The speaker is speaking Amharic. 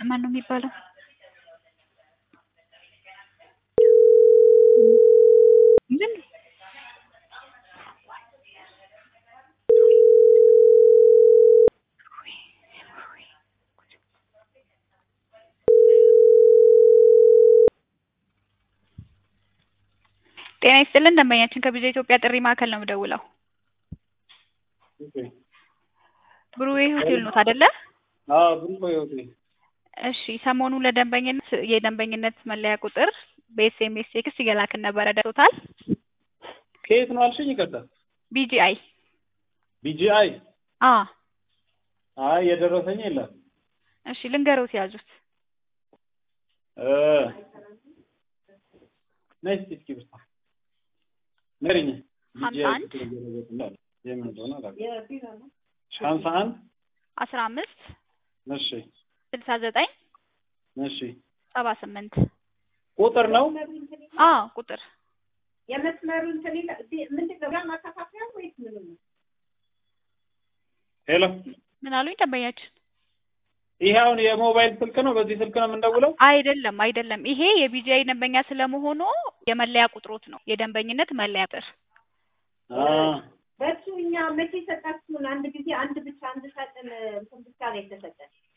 ማን ነው የሚባለው? ምን ጤና ይስጥልን ደንበኛችን ከቢዛ ኢትዮጵያ ጥሪ ማዕከል ነው የምደውለው። ብሩዌ ሆቴል ኖት አይደለ? አዎ ብሩክ ሆቴል። እሺ ሰሞኑ ለደንበኝነት የደንበኝነት መለያ ቁጥር በኤስኤምኤስ ቴክስት እየላክን ነበረ ደርሶታል? ከየት ነው አልሽኝ? ይቅርታ። ቢጂአይ ቢጂአይ። አ አይ የደረሰኝ የለም። እሺ ልንገሮት ያዙት። እ ነይ እስኪ እስኪ ብርታ ንገሪኝ። ሀምሳ አንድ የምን እንደሆነ አላውቅም። ሀምሳ አንድ አስራ አምስት እሺ ስልሳ ዘጠኝ እሺ ሰባ ስምንት ቁጥር ነው። አ ቁጥር የመስመሩ እንትን ይላል። ምንድን ነው ማከፋፈያ ወይስ ምን ነው? ሄሎ ምን አሉኝ ደንበኛችን? ይሄ አሁን የሞባይል ስልክ ነው። በዚህ ስልክ ነው የምንደውለው። አይደለም አይደለም፣ ይሄ የቢጂአይ ደንበኛ ስለመሆኑ የመለያ ቁጥሮት ነው የደንበኝነት መለያ ቁጥር። አ በሱ እኛ መቼ ሰጣችሁን? አንድ ጊዜ አንድ ብቻ አንድ ሳጥን እንትን ብቻ ነው የተሰጠን።